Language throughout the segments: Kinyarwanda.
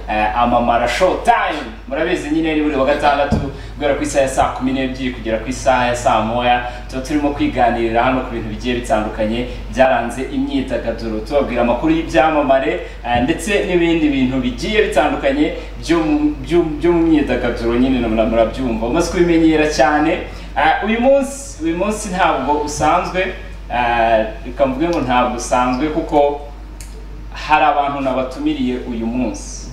eh, amamara show time murabizi nyine ari buri wa gatandatu guhera ku isaha ya saa kumi n'ebyiri kugera ku isaha ya saa moya tuba turimo kwiganirira hano ku bintu bigiye bitandukanye byaranze imyidagaduro tubabwira amakuru y'ibyamamare eh, ndetse n'ibindi bintu bigiye bitandukanye byo mu- byo- byo mu myidagaduro nyine na- na- murabyumva umaze kubimenyera cyane Eh, uyu munsi uyu munsi ntabwo usanzwe eh, reka mvuge ngo ntabwo usanzwe kuko hari abantu nabatumiriye uyu munsi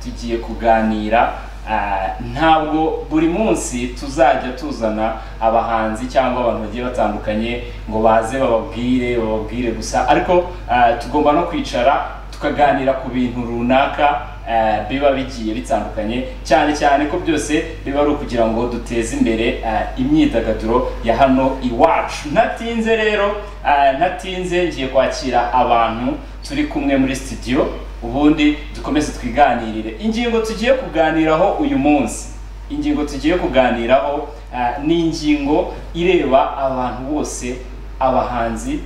tugiye kuganira ah, ntabwo buri munsi tuzajya tuzana abahanzi cyangwa abantu bagiye batandukanye ngo baze bababwire bababwire gusa ariko ah, tugomba no kwicara tukaganira ku bintu runaka ah, biba bigiye bitandukanye cyane cyane ko byose biba ari ukugira ngo duteze imbere ah, imyidagaduro ya hano iwacu ntatinze rero ah, ntatinze ngiye kwakira abantu turi kumwe muri studio ubundi dukomeze twiganirire ingingo tugiye kuganiraho uyu munsi ingingo tugiye kuganiraho ah, ni ingingo ireba abantu bose abahanzi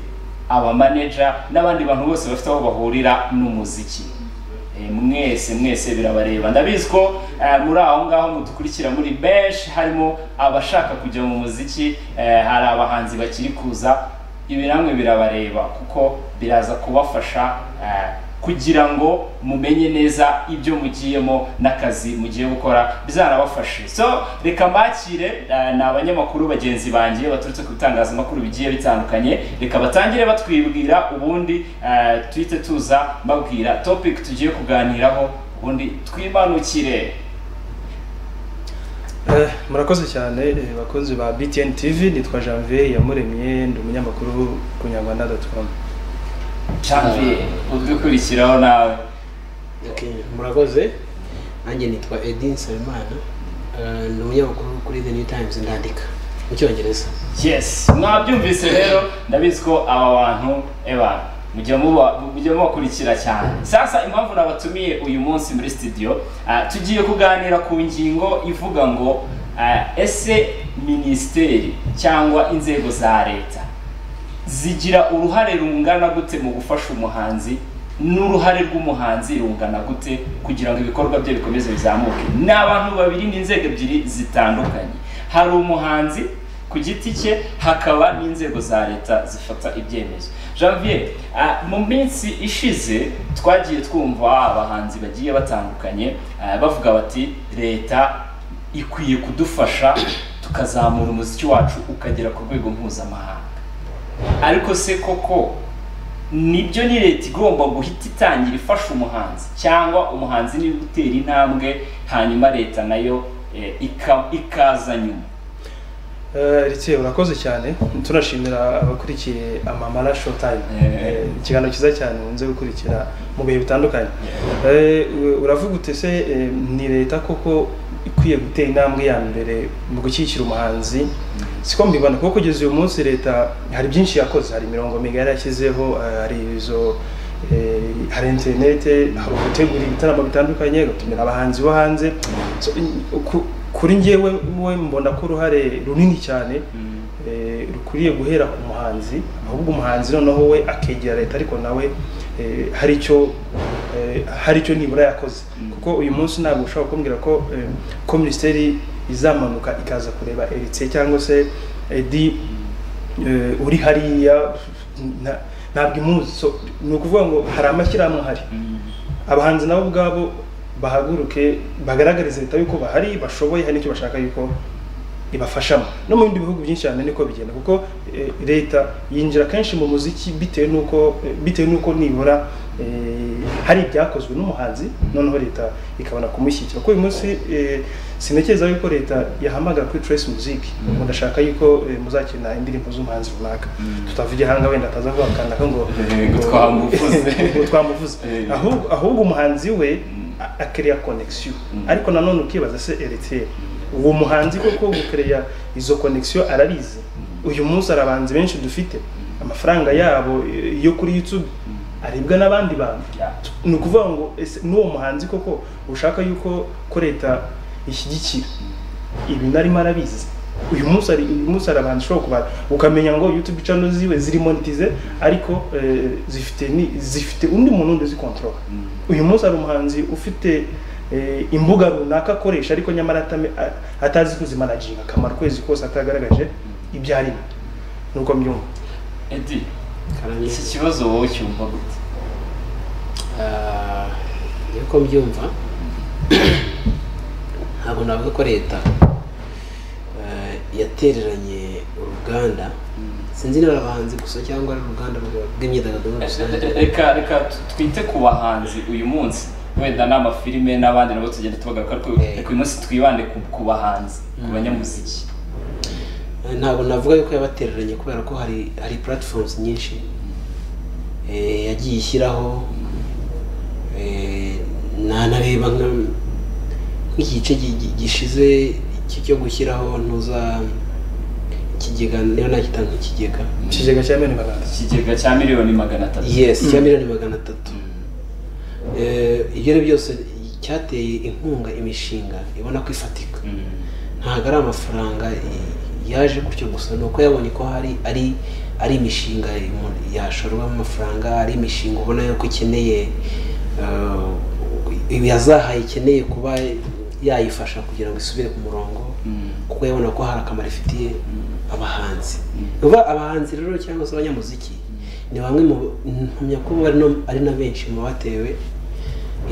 abamaneja n'abandi bantu bose bafite aho bahurira n'umuziki Eh, mwese mwese birabareba ndabizi ko eh, muri aho ngaho mudukurikira muri benshi harimo abashaka kujya mu muziki eh, hari abahanzi bakiri kuza ibi namwe birabareba kuko biraza kubafasha eh, kugira ngo mumenye neza ibyo mugiyemo n'akazi mugiye gukora bizanabafashe so reka mbakire eh, ni abanyamakuru bagenzi banjye baturutse ku bitangazamakuru bigiye bitandukanye reka batangire batwibwira ubundi eh, tuhite tuza mbabwira topic tugiye kuganiraho ubundi twimanukire Eh, murakoze cyane eh, bakunzi ba BTN TV nitwa Janvier Yamuremye ndi umunyamakuru ku nyarwanda.com Janvier udukurikiraho nawe Okay, murakoze nanjye nitwa edin nsabimana Eh, ni umunyamakuru kuri the new times ndandika mu cyongereza yes mwabyumvise rero ndabizi ko aba bantu eba mujya muba- mujya mubakurikira cyane sasa impamvu nabatumiye uyu munsi muri studio ah, tugiye kuganira ku ngingo ivuga ngo ah, ese minisiteri cyangwa inzego za leta zigira uruhare rungana gute mu gufasha umuhanzi n'uruhare rw'umuhanzi rungana gute kugira ngo ibikorwa bye bikomeze bizamuke ni abantu babiri n'inzego ebyiri zitandukanye hari umuhanzi ku giti cye hakaba n'inzego za leta zifata ibyemezo janvier ah, mu minsi ishize twagiye twumva abahanzi bagiye batandukanye ah, bavuga bati leta ikwiye kudufasha tukazamura umuziki wacu ukagera ku rwego mpuzamahanga ariko se koko nibyo ni leta igomba guhita itangira ifasha umuhanzi cyangwa umuhanzi niwe gutera intambwe hanyuma leta nayo eh, ika- ikaza nyuma Eh, Ritse urakoze cyane tunashimira abakurikiye amamara showtime Eh. Eh, ikiganiro cyiza cyane munze gukurikira mu bihe bitandukanye Eh, u- uravuga ute se eh, ni leta koko ikwiye gutera intambwe ya mbere mu gushyigikira umuhanzi siko mbibona kuko kugeza uyu munsi leta hari byinshi yakoze hari imirongo migari yashyizeho eh, hari izo eh, hari interinete hari ugutegura ibitaramo bitandukanye gutumira abahanzi bo hanze So, i- ku- kuri njyewe we mbona ko uruhare runini cyane Mm. eh, rukwiriye guhera ku muhanzi ahubwo umuhanzi noneho we akegera leta ariko nawe eh, hari icyo eh, hari icyo nibura yakoze Mm. kuko uyu munsi ntabwo ushobora kumbwira ko eh, ko minisiteri izamanuka ikaza kureba eritse cyangwa se edi eh, uri hariya nta- ntabwo imuzi So, ni ukuvuga ngo hari amashyirahamwe ahari Mm. abahanzi nabo ubwabo bahaguruke bagaragarize leta yuko bahari bashoboye hari n'icyo bashaka yuko ibafashamo no mu bindi bihugu byinshi cyane niko bigenda kuko eh, leta yinjira kenshi mu muziki bitewe n'uko eh, bitewe n'uko nibura eh, hari ibyakozwe n'umuhanzi noneho leta ikabona kumushyigikira kuko uyu munsi eh, sintekereza yuko leta yahamagara kuri Trace Music ngo ndashaka yuko eh, muzakina indirimbo z'umuhanzi runaka Mm. tutava igihanga wenda ataza kuvuga akanaka ngo Eh, ngo twamuvuze. ngo twamuvuze Eh. ahubwo ahubwo umuhanzi we Mm. a- akereya connection Mm. ariko nanone ukibaza se eriteri uwo muhanzi koko gukereya izo connection arabizi uyu munsi hari abahanzi benshi dufite amafaranga yabo eh, yo kuri youtube aribwa n'abandi bantu Yeah. ni ukuvuga ngo ese n'uwo muhanzi koko ushaka yuko ko leta ishyigikira ibi narimo arabizi uyu munsi ari uyu munsi hari abantu ushobora kubara ukamenya ngo youtube channel ziwe ziri monetize ariko eh, zifite ni- zifite undi muntu undi uzikontorora uyu munsi hari umuhanzi ufite eh, imbuga runaka akoresha ariko nyamara atame- a- atazi kuzimanaginga akamara ukwezi kose atagaragaje ibyo arimo nuko mbyumva edi karangiza iki kibazo wowe cyumva gute Ah, ngiye ko mbyumva ntabwo navuga ko leta ah, yatereranye uruganda sinzi niba ari abahanzi gusa cyangwa ari uruganda rw'imyidagaduro muri rusange Re- reka reka tu- twite ku bahanzi uyu munsi wenda n'amafilime n'abandi nabo tugenda tubagaruka ariko Eh. reka uyu munsi twibande ku, ku bahanzi ku Mm. banyamuziki Eh, ntabwo navuga yuko yabatereranye kubera ko hari hari platforms nyinshi eh, yagiye ishyiraho eh, nanareba nka- nk'igice gi- gi- gishize iki cyo gushyiraho ntuza ikigega niba nakitanga ikigega ikigega cya miliyoni magana atatu ikigega cya miliyoni magana atatu yes cya miliyoni magana atatu Eh, ibyo ari byose cyateye inkunga imishinga ibona ko ifatika Mm. ntabwo ari amafaranga i- yaje gutyo gusa ni uko yabonye ko hari ari ari imishinga umuntu yashorwamo amafaranga ari imishinga ubona yuko ikeneye eh, yazahaye ikeneye kuba yayifasha kugira ngo isubire ku murongo Mm. kuko yabona ko hari akamaro ifitiye abahanzi uba abahanzi rero cyangwa se abanyamuziki ni bamwe mu mpamya ko bari no- ari na benshi mu batewe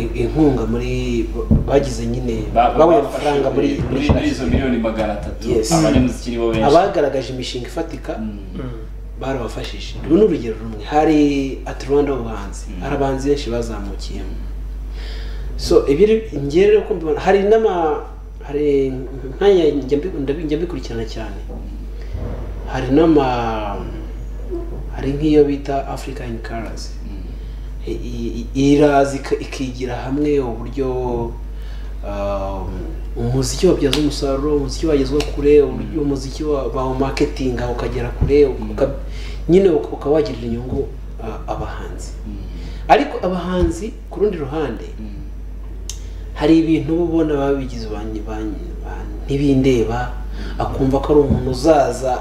i- inkunga muri bagize nyine Ba- babonye bafashe amafaranga muri muri muri muri izo shaki. miliyoni magana atatu Yes. abanyamuziki nibo benshi abagaragaje imishinga ifatika Mm. barabafashije ubu ni urugero rumwe hari ati rwanda ubuhanzi hari abahanzi benshi bazamukiyemo so ibiri njye rero ko mbibona hari n'ama hari nk'aya njya mbi- ndabi- njya mbikurikirana cyane hari n'ama hari nk'iyo bita africa in colors I- i- iraza ika- ikigira hamwe uburyo um, umuziki wabyaza umusaruro umuziki wagezwa kure uburyo umuziki wa- bawumaketinga ukagera kure uka- nyine uka- ukaba wagirira inyungu uh, abahanzi ariko abahanzi ku rundi ruhande hari ibintu uba ubona babigize ba nyi- ba nyi- ba- ntibindeba akumva ko ari umuntu uzaza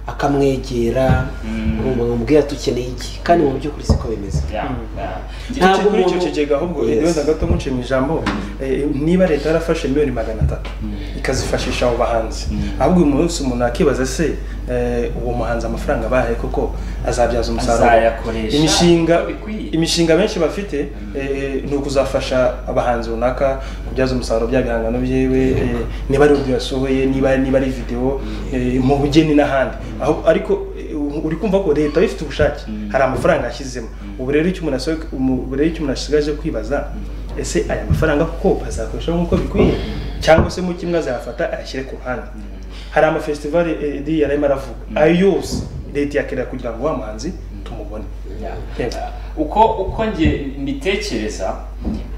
akamwegera Mm. urumva ngo mubwira ati ukeneye iki kandi mu by'ukuri siko bimeze Yeah, Mm. yeah. Ntabwo kuri icyo umuntu- kigega ahubwo Yes. wenda gato nkuce mu ijambo eh, niba leta yarafashe miliyoni magana atatu Mm. ikazifashisha abo bahanzi Mm. ahubwo uyu munsi umuntu akibaza se eh, uwo muhanzi amafaranga bahaye koko azabyaza umusaruro Azayakoresha imishinga uko bikwiye. imishinga benshi bafite eh, ni ukuzafasha abahanzi runaka kubyaza umusaruro bya bihangano byiwe eh, niba ari audio yasohoye niba niba ari video eh, mu bugeni n'ahandi aho ariko eh, uri kumva ko leta ifite ubushake Mm. hari amafaranga yashyizemo ubu rero icyo umuntu asohoye ubu rero icyo umuntu asigaje kwibaza ese aya mafaranga koko bazakoresha nk'uko bikwiye cyangwa se mu kimwe azayafata ayashyire ku ruhande hari amafestivali edi yari arimo aravuga ayo yose leta iyakenera kugira ngo wa muhanzi tumubone Yeah. Yego. uko uko nge mbitekereza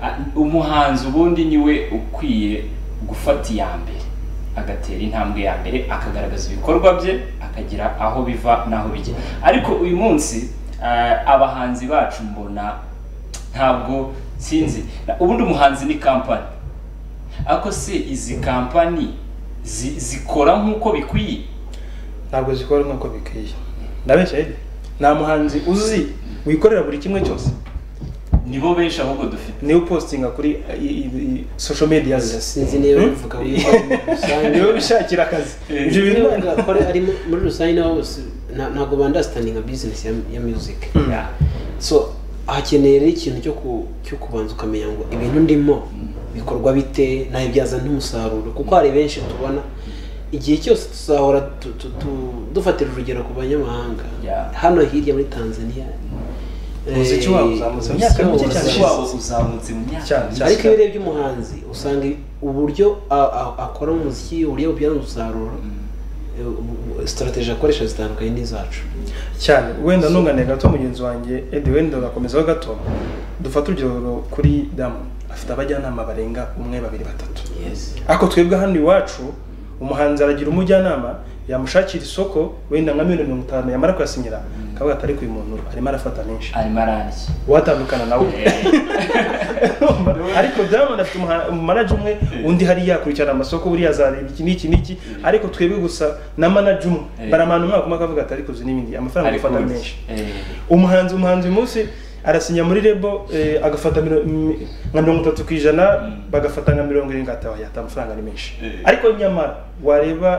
a- umuhanzi ubundi niwe ukwiye gufata iya mbere agatera intambwe ya mbere akagaragaza ibikorwa bye akagira aho biva n'aho bijya ariko uyu munsi ah, abahanzi bacu mbona ntabwo sinzi Na- ubundi umuhanzi ni kampani ariko se izi kampani zi- zikora nk'uko bikwiye ntabwo zikora nk'uko bikwiye ndabeshya Edi? nta muhanzi uzi wikorera buri kimwe cyose nibo benshi ahubwo dufite niwe upostinga kuri i- i- i- social media ze sinzi niba bivuga yuko muri rusange niwe ubishakira akazi ibyo bintu niba bivuga ko ari mu- muri rusange nabo bose nta- ntabwo bandastandinga nka bizinesi ya, ya music Yeah. so hakeneye rero ikintu cyo ku cyo kubanza ukamenya ngo ibintu ndimo bikorwa bite nabibyaza n'umusaruro kuko hari benshi tubona igihe cyose tuzahora tu- tu- tu- dufatira urugero ku banyamahanga Yeah. hano hirya muri tanzania Umuziki wabo uzamutse mu myaka umuziki mike cyane wabo uzamutse. ishize. wabo uzamutse mu myaka Cyane. ariko iyo urebye umuhanzi usanga uburyo a- a- akora umuziki uburyo bubyara umusaruro sitarategi akoresha zitandukanye n'izacu cyane wenda ntunganire gato mugenzi wanjye edi wenda ugakomezaho gato dufate urugero kuri damu afite abajyanama barenga umwe babiri batatu ariko twebwe hano iwacu umuhanzi aragira umujyanama yamushakira isoko wenda nka miliyoni mirongo itanu yamara kuyasinyira akavuga ati ariko uyu muntu arimo arafata menshi arimo ararya watandukana nawe ariko diamond afite umuha- umanager umwe undi hari yakurikirana amasoko buriya azareba iki n'iki n'iki ariko twebwe gusa na manager umwe Eh. baramana umwaka umwe akavuga ati ariko uzi n'ibindi amafaranga ariko agafata uzi. menshi Eh, umuhanzi umuhanzi uyu munsi arasinya muri rebo eh, agafata miro- mm, nka mirongo itatu ku ijana bagafata nka mirongo irindwi ati "Oya, ata amafaranga ni menshi Eh. ariko nyamara wareba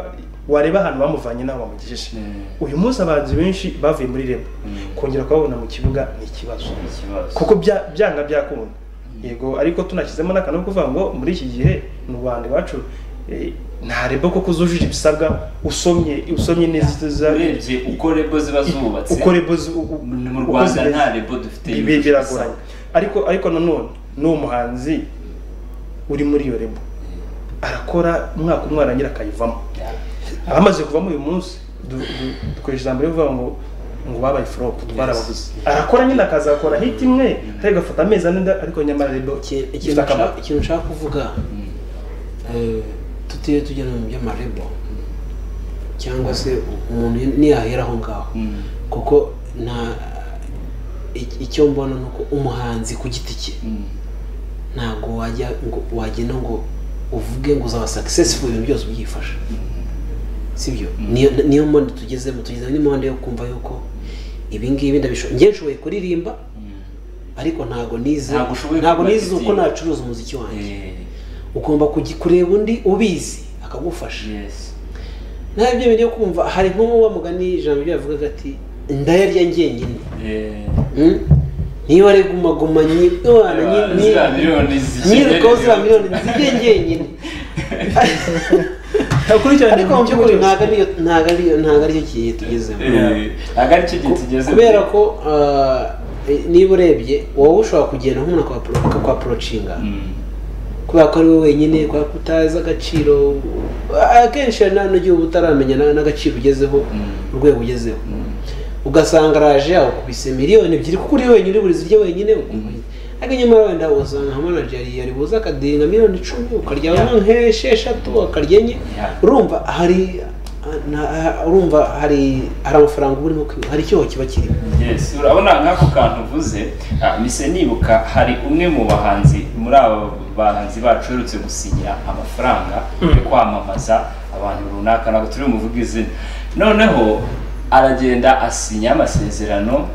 wareba ahantu bamuvanye n'aho bamugejeje Eh. uyu munsi abahanzi benshi bavuye muri rebo Mm. kongera kubabona mu kibuga ni ikibazo ikibazo kuko bya- byanga byakunda yego ariko tunashyizemo n'akantu ko kuvuga ngo muri iki gihe mu rwanda iwacu eh, ntareba koko zujuje ibisabwa usomye usomye neza izo- urebye uko rebo ziba zubatse uko rebo zi- u- u- mu uko rwanda zimeze. nta rebo dufite Ibi yujuje biragoranye ibisabwa. ariko ariko nanone n'uwo muhanzi uri muri iyo rebo arakora umwaka umwe arangira akayivamo abamaze kuvamo uyu munsi du- du- dukoresha ijambo rivuga ngo ngo babaye flop twarabaguze arakora nyine akazakora hit imwe ariko agafata amezi ane nda- ariko nyamara rebo Iki- ifite ikintu akamaro nshaka- ikintu nshaka kuvuga eh, tutiriwe tugenda mu by'amarebo cyangwa se umuntu niyahera aho ngaho Mm. kuko nta ik- icyo mbona ni uko umuhanzi ku giti cye Mm. ntabwo wajya ngo wagenda ngo uvuge ngo uzaba successful ibintu byose ubyifasha sibyo niyo niyo mpande tugezemo tugeze muri mpande yo kumva yuko ibi ngibi ndabishoboye njye nshoboye kuririmba ariko ntabwo nize Ntabwo ushoboye ntabwo kuba nize uko artiste. nacuruza umuziki wanjye Eh, ugomba kujya kureba undi ubizi akagufasha yes. nawe ibyo bintu byo kumva hari nko wa mugani ijambo ryo yavugaga ati ndayarya njyenyine Eh, Mm? niba ari gumaguma nyi- wana nyi- nyi- ziriya miliyoni zikigera nyirukaho ziriya igihugu. miliyoni zijye njyenyine Ntakurikirana ariko mu ibintu by'ukuri byose. ntabwo ariyo ntabwo ariyo ntabwo ariyo kintu tugezemo Eh, ntabwo aricyo gihe tugeze kubera ko ah, eh, niba urebye wowe ushobora kugenda nk'umuntu akapro- akakwaprocinga kubera ko ari wowe wenyine kubera ko utazi agaciro akenshi hari n'igihe uba utaramenya na- n'agaciro ugezeho Mm. urwego ugezeho ugasanga araje yakubise miliyoni ebyiri kuko uri wenyine uri buri zirya wenyine ariko nyamara wenda wasanga nka manajeri yari buze akadiringa miliyoni icumi ukarya Yeah. nk'esheshatu ukarya enye Yeah. urumva hari na- urumva hari hari amafaranga uba urimo kwiba hari icyoho kiba kirimo Yes, urabona nk'ako kantu uvuze ah, mise nibuka hari umwe mu bahanzi muri abo bahanzi bacu uherutse gusinyira amafaranga yo kwamamaza abantu runaka ntabwo turi bumuvuge izina noneho aragenda asinya amasezerano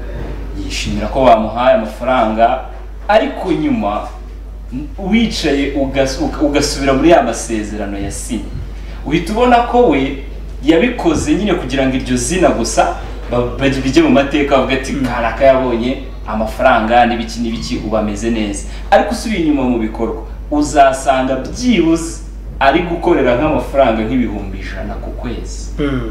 yishimira ko bamuhaye amafaranga ariko nyuma wicaye ugas- uka- ugasubira muri ya masezerano yasinye uhita ubona ko we yabikoze nyine kugira ngo iryo zina gusa ba- ba- bijye mu mateka bavuga ati karaka yabonye amafaranga n'ibiki n'ibiki ubu ameze neza ariko usubiye inyuma mu bikorwa uzasanga byibuze ari gukorera nk'amafaranga nk'ibihumbi ijana ku kwezi Mm.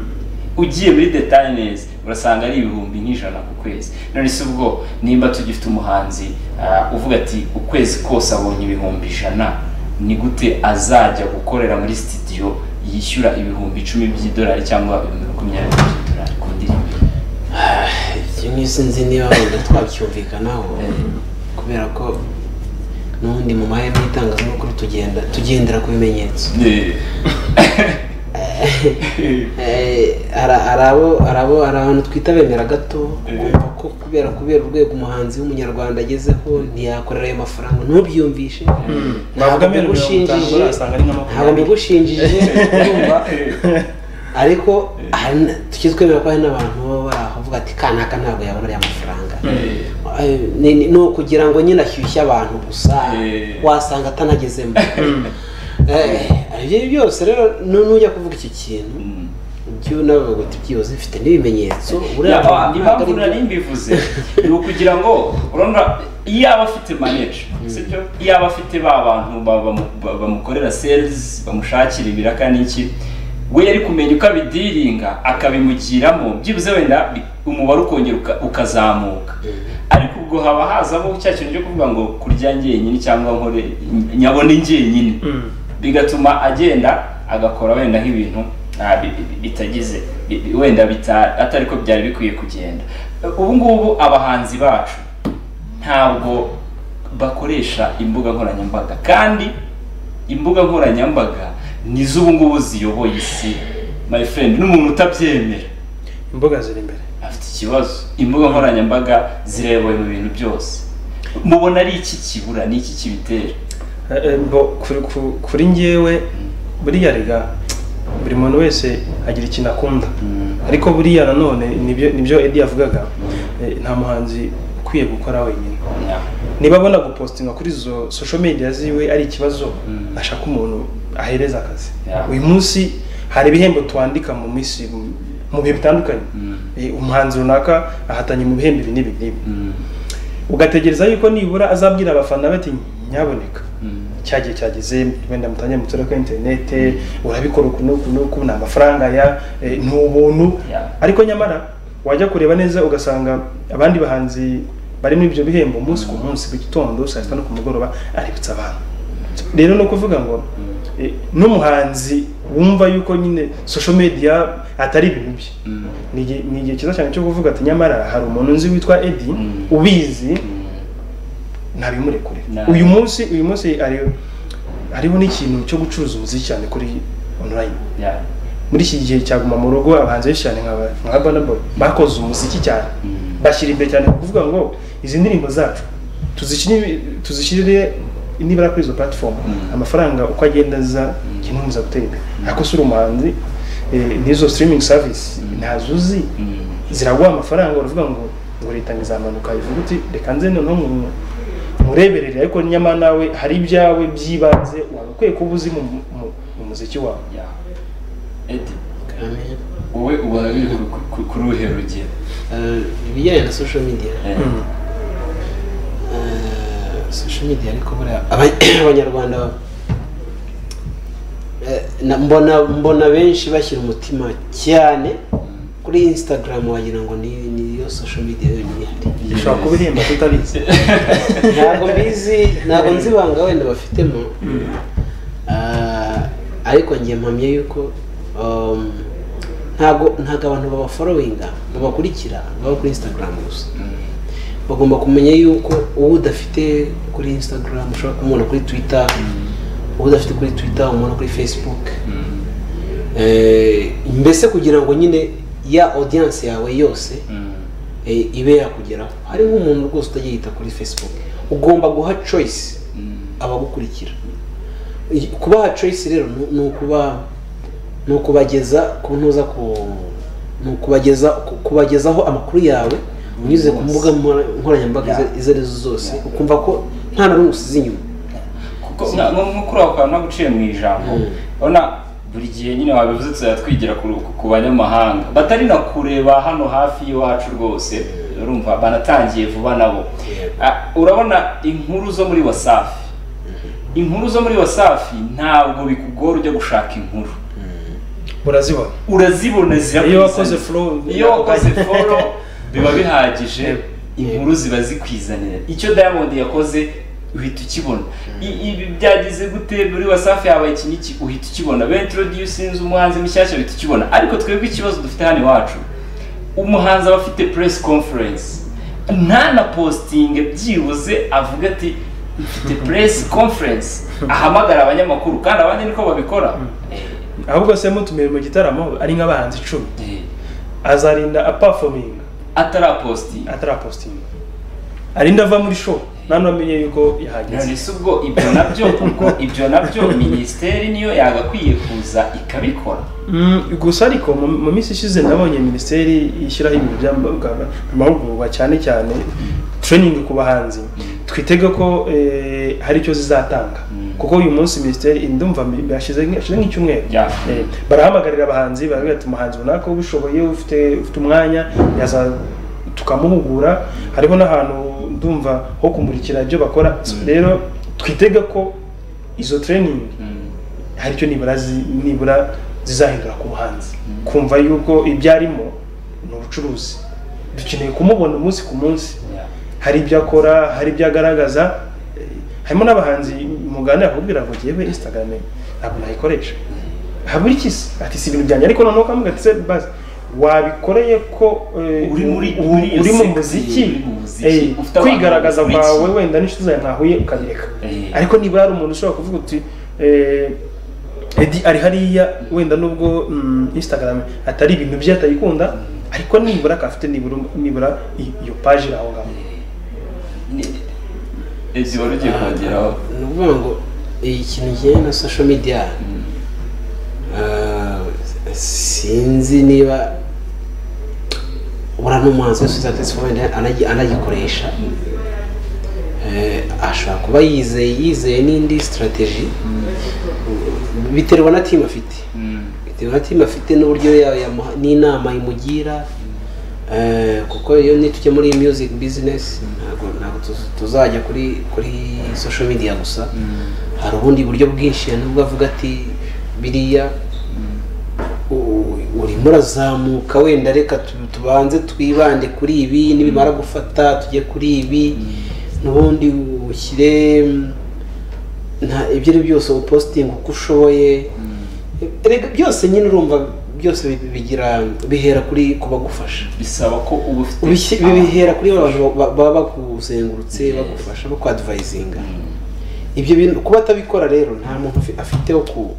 ugiye muri detaye neza urasanga ari ibihumbi nk'ijana ku kwezi none se ubwo nimba tugifite umuhanzi ah, uvuga ati ukwezi kose abonye ibihumbi ijana ni gute azajya gukorera muri sitidiyo yishyura ibihumbi icumi by'idolari cyangwa ibihumbi makumyabiri by'idolari ku ndirimbo ibyo nk'iyo sinzi niba wenda twabyumvikanaho Eh. kubera ko n'ubundi mu mahema y'itangazamakuru tugenda tugendera ku bimenyetso Eh, hari- hari abo- hari abo hari abantu twita bemera gato kumva ko kubera kubera urwego umuhanzi w'umunyarwanda agezeho ntiyakorera ayo mafaranga ntubyiyumvishe ntabwo Bavuga miliyoni mirongo itanu, mbigushinjije urasanga ari nka ntabwo makumyabiri. mbigushinjije urumva ariko hari na- tujye twemera ko hari n'abantu baba baravuga ati kanaka ntabwo yabona ariya mafaranga Eh, ni ni- ni ukugira ngo nyine ashyushye abantu gusa Eh. wasanga atanagezemo Eh, ibyo byose rero nu- nujya kuvuga iki kintu ibyo nabavuga uti byibuze bifite n'ibimenyetso buriya ntabwo impamvu ari- nari mbivuze ni ukugira ngo urabona iyo aba afite manager sibyo iyo aba afite ba bantu ba- bamu- ba- bamukorera sales bamushakira ibiraka n'iki we yari kumenya uko abidiringa akabimugiramo byibuze wenda bi- umubare ukongera uka- ukazamuka ariko ubwo haba hazamo cya kintu cyo kuvuga ngo kurya njyenyine cyangwa nkore nyabone njyenyine Mm. bigatuma agenda agakora wenda nk'ibintu ah, bi- bi- bitagize bi- bi- wenda bita- atari ko byari bikwiye kugenda ubu ngubu abahanzi bacu ntabwo bakoresha imbuga nkoranyambaga kandi imbuga nkoranyambaga ni z'ubu ngubu ziyoboye isi my friend n'umuntu utabyemera imboga ziri imbere afite ikibazo imbuga nkoranyambaga zirebewe mu bintu byose mubona ari iki kibura ni iki kibitera Eh, eh, bo kuri- ku- kuri njyewe buriya rega buri muntu wese agira ikintu akunda ariko buriya nanone nibyo nibyo Eddie yavugaga eh, nta muhanzi ukwiye gukora wenyine niba abona gupostinga kuri izo social media ziwe ari ikibazo Mm. ashaka umuntu ahereza akazi Yeah. uyu munsi hari ibihembo twandika mu minsi mu- mu bihe bitandukanye Mm. Eh, umuhanzi runaka ahatanye mu bihembo ibi n'ibi n'ibi ugategereza yuko nibura azabwira abafana be ati nyaboneka cya gihe cyageze wenda mutangiye mutura kuri interinete urabikora uku n'uku n'uku ni amafaranga ya eh, ni ubuntu Yeah. ariko nyamara wajya kureba neza ugasanga abandi bahanzi bari muri ibyo bihembo umunsi ku munsi ku gitondo saa sita no ku mugoroba aributsa abantu rero ni ukuvuga ngo eh, n'umuhanzi wumva yuko nyine social media atari ibintu bye ni igihe- ni igihe cyiza cyane cyo kuvuga ati nyamara hari umuntu nzi witwa edi Mm. ubizi ntabimurekure Nah. uyu munsi uyu munsi ari hariho n'ikintu cyo gucuruza umuziki cyane kuri online muri iki gihe cyaguma mu rugo abahanzi benshi cyane nka ba- nka Burna Boy bakoze umuziki cyane Mm. bashyira imbere cyane kuvuga ngo izi ndirimbo zacu tuzishyire tuzishyirire nibura kuri izo platform Mm. amafaranga uko agenda aza kinumuza gutera imbere ariko si uri umuhanzi eh, n'izo streaming service ntazuzi ziraguha amafaranga uravuga ngo ngo leta ngo izamanuka ivuga uti reka nze noneho nku- nkureberere ariko nyamara nawe hari ibyawe by'ibanze waba ukwiye kuba uzi mu, mu, mu muziki wawe edi Amen. wowe ubona biri ku- ku- kuri uruhe rugero Eh, ibijyanye na social media Eh, Mm. Eh, social media ariko buriya aba- abanyarwanda eh, na- mbona mbona benshi bashyira umutima cyane kuri instagram wagira ngo ni niyo social media yonyine ihari ishobora kuba ihemba tutabizi ntabwo mbizi ntabwo nzi ibanga wenda bafitemo Ah, ariko ngiye mpamye yuko um, ntabwo ntabwo abantu babaforowinga babakurikira baba kuri instagram gusa bagomba kumenya yuko uwo udafite kuri instagram ushobora kumubona kuri twitter uwo udafite kuri twitter umubona kuri facebook Eh, mbese kugira ngo nyine ya audience yawe yose Mm. eh, ibe yakugeraho hari nk'umuntu rwose utajya yita kuri facebook ugomba guha choice Mm. abagukurikira I- kubaha choice rero ni- ni ukuba ni ukubageza ku ntuza ku ni ukubageza ku- kubagezaho amakuru yawe unyuze ku mbuga nkora- nkoranyambaga izo- izo arizo zose ukumva ko nta na rumwe usize inyuma kuko nka- nko nko kuri ako kantu naguciye mu ijambo Mm. urabona buri gihe nyine wabivuze tuzajya twigira ku, ku- ku banyamahanga batari na kureba hano hafi y'iwacu rwose urumva banatangiye vuba nabo Ah, urabona inkuru zo muri wasafi inkuru zo muri wasafi ntabwo bikugora ujya gushaka inkuru urazibona urazibona ziba Iyo kwizana- wakoze follow- iyo wakoze follow biba bihagije Yego. inkuru ziba zikwizanira icyo diamond yakoze uhita ukibona I- ibi byagize gute muri wasafi habaye iki n'iki uhita ukibona ben introducing umuhanzi mushyashya uhita ukibona ariko twebwe ikibazo dufite hano iwacu umuhanzi aba afite press conference ntanapostinge byibuze avuga ati mfite press conference ahamagara abanyamakuru kandi abandi niko babikora ahubwo se mutumiwe mu gitaramo ari nk'abahanzi icumi Eh, eh. azarinda apafominga atarapostinga atarapositinga arinda ava muri show nanu amenye yuko yahageze ese ubwo ibyo nabyo ubwo ibyo nabyo minisiteri niyo yagakwiye kuza ikabikora Mm, gusa ariko mu- mu minsi ishize nabonye minisiteri ishyiraho ibintu by'amahugurwa amahugurwa cyane cyane training ku bahanzi twitega ko eh, hari icyo zizatanga Mm. kuko uyu munsi minisiteri ndumva mi- yashize nk- yashize nk'icyumweru Yeah. Eh, barahamagarira abahanzi baravuga ati umuhanzi runaka ubishoboye ufite ufite umwanya yaza tukamuhugura hariho n'ahantu ndumva ho kumurikira ibyo bakora rero twitega ko izo training hari icyo nibura zi- nibura zizahindura ku buhanzi kumva yuko ibyo arimo ni ubucuruzi dukeneye kumubona umunsi ku munsi hari ibyo akora hari ibyo agaragaza eh, harimo n'abahanzi muganira akakubwira ngo ngewe instagram ntabwo nayikoresha habura iki se ati si ibintu byanjye ariko noneho ukavuga ati se basi wabikoreye ko eh, Uri muri- u- muri iyo uri mu sekti, muziki uri mu muziki, eh, ufite abantu kwigaragaza bagukurikiye. kwawe wenda n'inshuti zawe mwahuye ukabireka Eh. ariko nibura hari umuntu ushobora kuvuga uti eh, Edi ari hariya wenda nubwo mm, Instagram atari ibintu bye atayikunda ariko nibura akaba afite nibura nibura i- iyo page iri aho ngaho ejo wari ugiye kongeraho ni ukuvuga ngo ikintu kijyanye na social media ah, sinzi niba buriya n'umuhanzi wese uza telefone anagi- anagikoresha Eh, ashobora kuba yizeye yizeye n'indi sitarateji biterwa na timu afite Mm. bitewe na timu afite n'uburyo ya- yamuha- n'inama imugira eh, kuko iyo nitujya muri music business ntabwo ntabwo tuz- tuzajya kuri kuri social media gusa hari ubundi buryo bwinshi nubwo avuga ati biriya u- urimo urazamuka wenda reka tu- tubanze twibande kuri ibi nibimara gufata tujye kuri ibi n'ubundi ushyire nta ibyo ari byo byose upositinga uko ushoboye Erega byose nyine urumva byose bi- bigira bihera kuri ku bagufasha bisaba ko uba ufite Ubishyi- bihera kuri ba bantu ba- baba bakuzengurutse bagufasha bakwadvayizinga ibyo bintu kuba atabikora rero nta muntu ufi- afiteho ku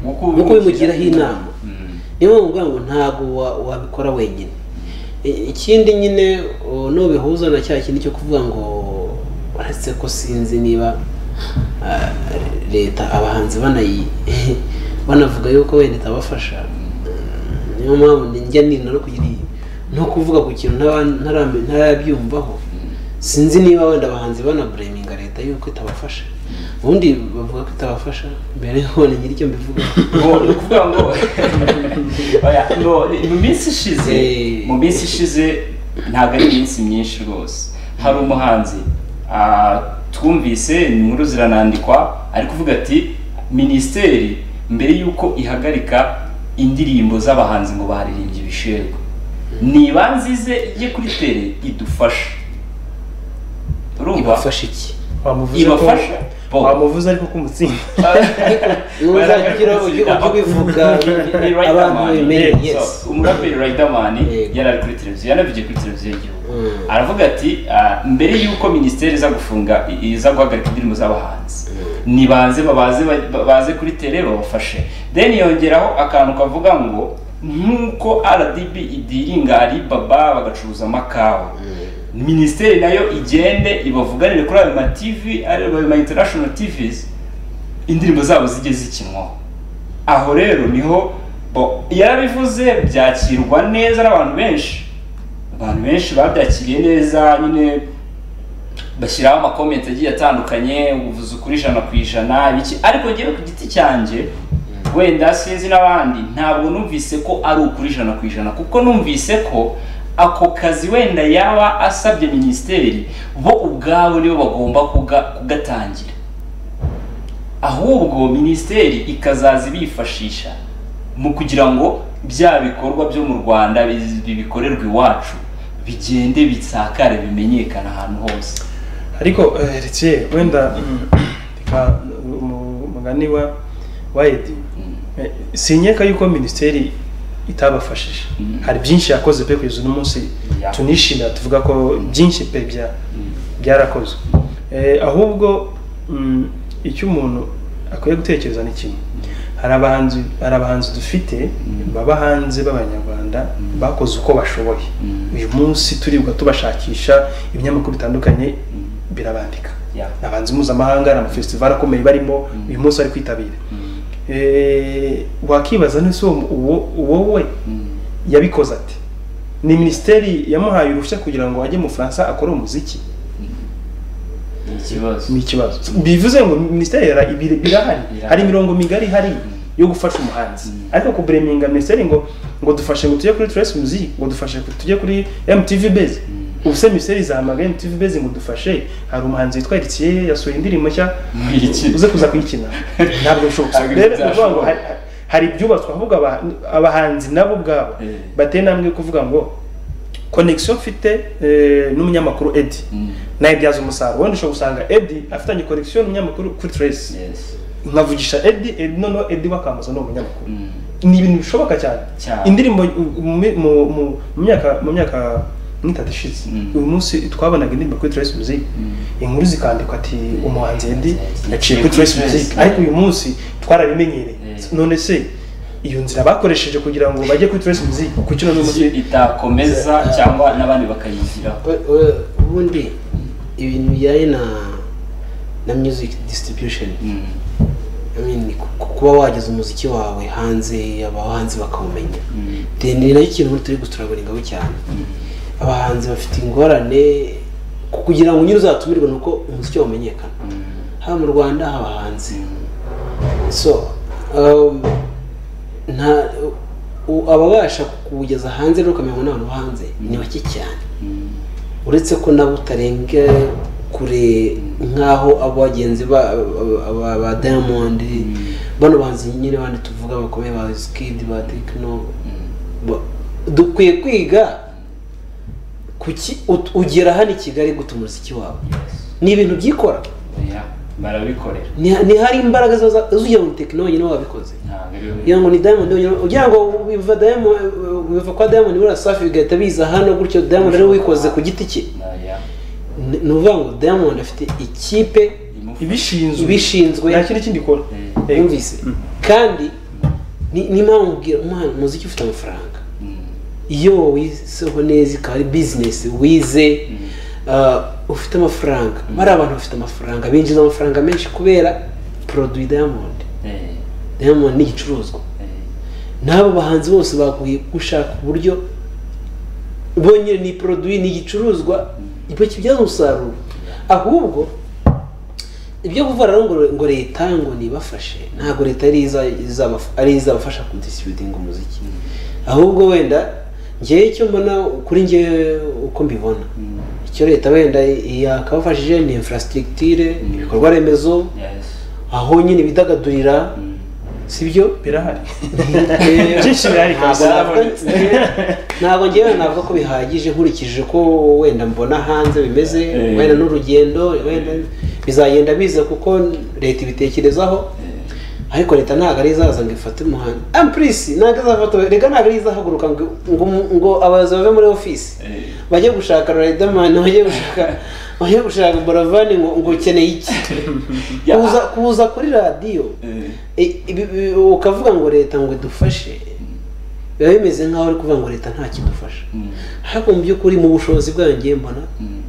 nk'uko uko ubimugiraho inama Mm. niyo mpamvu mvuga ngo ntabwo wa- wabikora wenyine I- ikindi nyine o, nubihuza na cya kintu cyo kuvuga ngo uretse ko sinzi niba ah, leta abahanzi banayi banavuga yuko wenda itabafasha Mm, niyo mpamvu njya nina no kugira iyi- no kuvuga ku kintu ntaba- ntarambe- ntarabyumvaho sinzi niba wenda abahanzi banabureminga leta yuko itabafasha ubundi bavuga ko itabafasha mbere y'uko nyir'icyo mbivuga ngo ni ukuvuga ngo oya ngo ni- mu minsi ishize Eh. mu minsi ishize ntabwo ari iminsi myinshi rwose hari umuhanzi ah, twumvise inkuru ziranandikwa ari kuvuga ati minisiteri mbere y'uko ihagarika indirimbo z'abahanzi ngo baririmbye ibishegwa niba nzize ye kuri tere idufashe urumva ibafasha iki wamuvuze ko Ibafasha. Bo. wamuvuze ariko kumutsinda nuzajya ugira ujye ujye ubivuga abantu babimenye yes So, umuraperi Riderman Yego. yari ari kuri televiziyo yanavugiye kuri televiziyo y'igihugu Mm. aravuga ati "Ah, mbere y'uko minisiteri iza gufunga i- iza guhagarika indirimbo z'abahanzi nibanze babaze ba- baze kuri tere babafashe then yongeraho akantu kavuga ngo nk'uko RDB idiringa Alibaba bagacuruza amakawa minisiteri nayo igende ibavuganire kuri ayo ma TV ari ayo ma international TVs indirimbo zabo zijye zikinwaho aho rero niho bo yarabivuze byakirwa neza n'abantu benshi abantu benshi babyakiriye neza nyine bashyiraho amakomenti agiye atandukanye ubuvuze ukuri ijana ku ijana ibiki ariko ngewe ku giti cyanjye wenda sinzi n'abandi ntabwo numvise ko ari ukuri ijana ku ijana kuko numvise ko ako kazi wenda yaba asabye minisiteri bo ubwabo nibo bagomba kuga- kugatangira ahubwo minisiteri ikazaza ibifashisha mu kugira ngo bya bikorwa byo mu rwanda bi- bi- bikorerwa iwacu bigende bisakare bimenyekana ahantu hose ariko eh, Ritchie, wenda mm, reka mu- umugani wa wa edi Eh, sinkeka yuko minisiteri itabafashije Mm. hari byinshi yakoze pe kugeza uno munsi Yeah. tunishimira tuvuga ko byinshi pe bya byarakozwe Eh, ahubwo mm, icyo umuntu akwiye gutekereza ni kimwe hari abahanzi hari abahanzi dufite baba hanze b'abanyarwanda bakoze uko bashoboye Mm. uyu munsi turibwa tubashakisha ibinyamakuru bitandukanye birabandika Yeah. abahanzi mpuzamahanga hari amafesitival akomeye barimo uyu munsi bari kwitabira Eh, wakibaza nese uwo uwo we yabikoze ati ni minisiteri yamuhaye uruhushya kugira ngo ajye mu Bufaransa akore umuziki ni ikibazo ni ikibazo bivuze ngo minisiteri yara- ibi- birahari Birahari. hari imirongo migari ihari yo gufasha umuhanzi Mm. ariko kubureminga minisiteri ngo ngo dufashe ngo tujye kuri Trace Music ngo dufashe ngo tujye kuri MTV Base ubu se minisiteri zahamagaye MTV Base ngo dufashe hari umuhanzi witwa Rikiye yasohoye indirimbo nshya Yikina. uze kuza kuyikina ntabwo bishoboka Ntabwo rero ni ukuvuga ngo byashoboka. hari- hari ibyubatswe ahubwo aba- abahanzi nabo ubwabo Eh. bateye intambwe yo kuvuga ngo connection mfite eh, n'umunyamakuru Eddie Mm. nawe byaza umusaruro wenda ushobora gusanga Eddie afitanye connection n'umunyamakuru kuri Trace Yes. nkavugisha Eddie Eddie noneho Eddie bakamuza ni umunyamakuru Mm. ni ibintu bishoboka cyane Cyane. indirimbo u- mu- mu- mu- mu myaka mu myaka nk'itatu ishize Mm. uyu munsi twabonaga indirimbo kuri Trace Music inkuru zikandikwa ati umuhanzi Eddie yaciye kuri Trace Music ariko uyu munsi twarabimenyereye Mm. none se iyo nzira bakoresheje kugira ngo bajye kuri Trace Music kuki none Kuki munsi itakomeza cyangwa n'abandi bakayigiraho ubundi ibintu bijyanye na na music distribution Mm. I mean, ku- kuba wageza umuziki wawe hanze abahanzi bakawumenya Mm. Then ni nacyo kintu turi guturaburingaho cyane abahanzi bafite ingorane ku- kugira ngo nyine uzatumirwe ni uko umuziki wawe umenyekana Mm. haba mu rwanda haba hanze Mm. so um, nta u- ababasha kuwugeza hanze rero ukamenya ngo ni abantu bo hanze ni bake cyane Mm. uretse ko nabo utarenga kure nk'aho abo bagenzi ba ba- ba diamond bano bahanzi nyine bandi tuvuga bakomeye ba skid ba tekino dukwiye kwiga kuki ut- ugera hano i kigali guta umuziki wawe ni ibintu byikora Yeah, barabikorera Ni- ni hari imbaraga zo zugira ngo tekino wenyine wabikoze ntabwo ari kugira ngo ni diamond wenyine ugira ngo biva diamond biva kwa diamond buriya safi bigahita biza hano gutyo diamond ariwe wikoze ku giti cye Na- yeah. Ni- ni ukuvuga ngo diamond afite ikipe Imufu- ibishinzwe ibishinzwe nta kindi kindi ikora Mm. Yego. yumvise kandi ni- niyo mpamvu mbwira umwana umuziki ufite amafaranga Mm. iyo wiseho neza ikaba ari bizinesi wize uh, ufite amafaranga bari abantu bafite amafaranga binjiza amafaranga menshi kubera poroduwi diamond Eh, diamond ni igicuruzwa eh. n'abo bahanzi bose bakwiye gushaka uburyo bonyine ni poroduwi ni igicuruzwa ibyo kibyaza umusaruro ahubwo ibyo kuvuga rero ngo, ngo leta ngo nibafashe ntabwo leta ari iza- izabaf- ari izabafasha kudistributinga umuziki ahubwo wenda ngewe icyo mbona kuri ngewe uko mbibona Mm. icyo leta wenda yakabafashije ni infrastructure ibikorwa remezo Yes. aho nyine bidagadurira Mm. sibyo birahari byinshi birahari Ntabwo kabisa navuga- ntabwo ngewe navuga ko bihagije nkurikije ko wenda mbona hanze bimeze Eh. wenda n'urugendo wenda bizagenda biza kuko leta ibitekerezaho ariko leta ntabwo ari izaza ngo ifate umuhanda ampurisi ntabwo izafata reka ntabwo ari izahaguruka ngo ngo ngo abayobozi bave muri ofisi Eh. bajye gushaka riderman bajye gushaka bajye gushaka boravani ngo ngo ukeneye iki Ya. kuza kuza kuri radiyo Eh. I- ibi- ibi- ukavuga ngo leta ngo idufashe biba bimeze nk'aho uri kuvuga ngo leta nta kidufasha Mm. ariko mu by'ukuri mu bushobozi bwayo ngiye mbona Mm.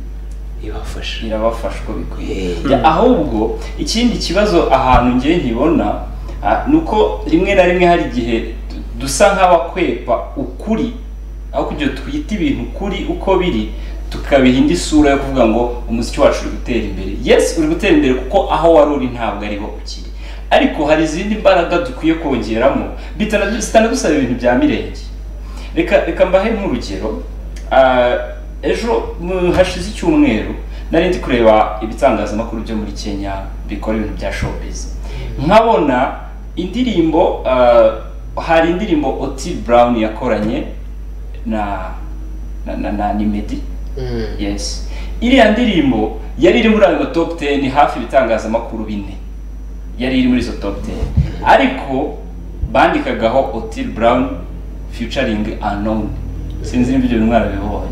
ibafasha irabafasha uko bikwiye Eh. Ya, ahubwo ikindi kibazo ahantu ngewe nkibona ah, ni uko rimwe na rimwe hari igihe du- dusa nk'abakwepa ukuri aho kugira ngo twite ibintu ukuri uko biri tukabiha indi sura yo kuvuga ngo umuziki wacu uri gutera imbere yes uri gutera imbere kuko aho wari uri ntabwo ariho ukiri ariko hari izindi mbaraga dukwiye kongeramo bitana- zitanadusaba ibintu bya mirenge reka reka mbahe nk'urugero Ah, ejo mu- hashize icyumweru nari ndi kureba ibitangazamakuru byo muri kenya bikora ibintu bya showbiz nkabona indirimbo ah, hari indirimbo oti brown yakoranye na na na, na, ni Meddy. yes iriya ndirimbo yari iri muri ayo top 10 hafi ibitangazamakuru bine yari iri muri izo top 10 ariko bandikagaho Otil Brown featuring unknown sinzi niba ibyo mwana bibonye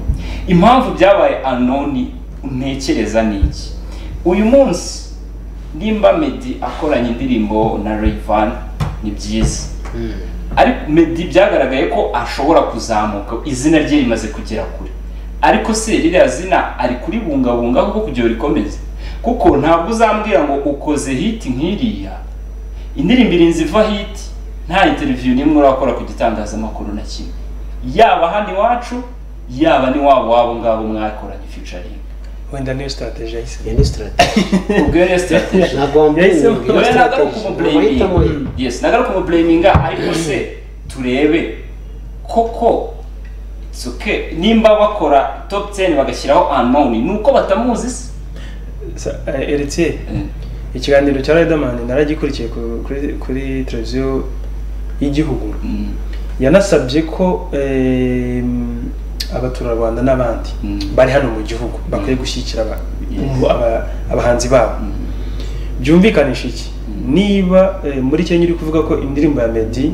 impamvu byabaye unknown ntekereza ni iki uyu munsi nimba Meddy akoranye indirimbo na Rayvan ni byiza ariko Meddy byagaragaye ko ashobora kuzamuka izina rye rimaze kugera kure ariko se ririya zina ari kuribungabunga kuko kugira ngo rikomeze kuko ntabwo uzambwira ngo ukoze hiti nk'iriya indirimbo irinze iva hiti nta interiviyu n'imwe urakora ku gitangazamakuru na kimwe yaba hano iwacu yaba n'iwabo wabo ngabo mwakoranye featuring wenda niyo strategy yahise iyo ni sitarategisi ubwo iyo niyo strategy ntabwo Yahisemo- wambuye Oya, ntabwo ari ukumublaminga yes ntabwo ari ukumublaminga ariko se turebe koko it's okay nimba bakora top 10 bagashyiraho unknown ni uko batamuzi se Sa- eh, Heritier, ikiganiro cya Riderman naragikurikiye ku- kuri kuri televiziyo y'igihugu Mm, yanasabye ko em, abaturarwanda n'abandi Mm. bari hano mu gihugu bakwiye gushyigikira aba- Yes. aba- abahanzi babo mm, byumvikanisha iki niba eh, muri kenya uri kuvuga ko indirimbo ya Meddy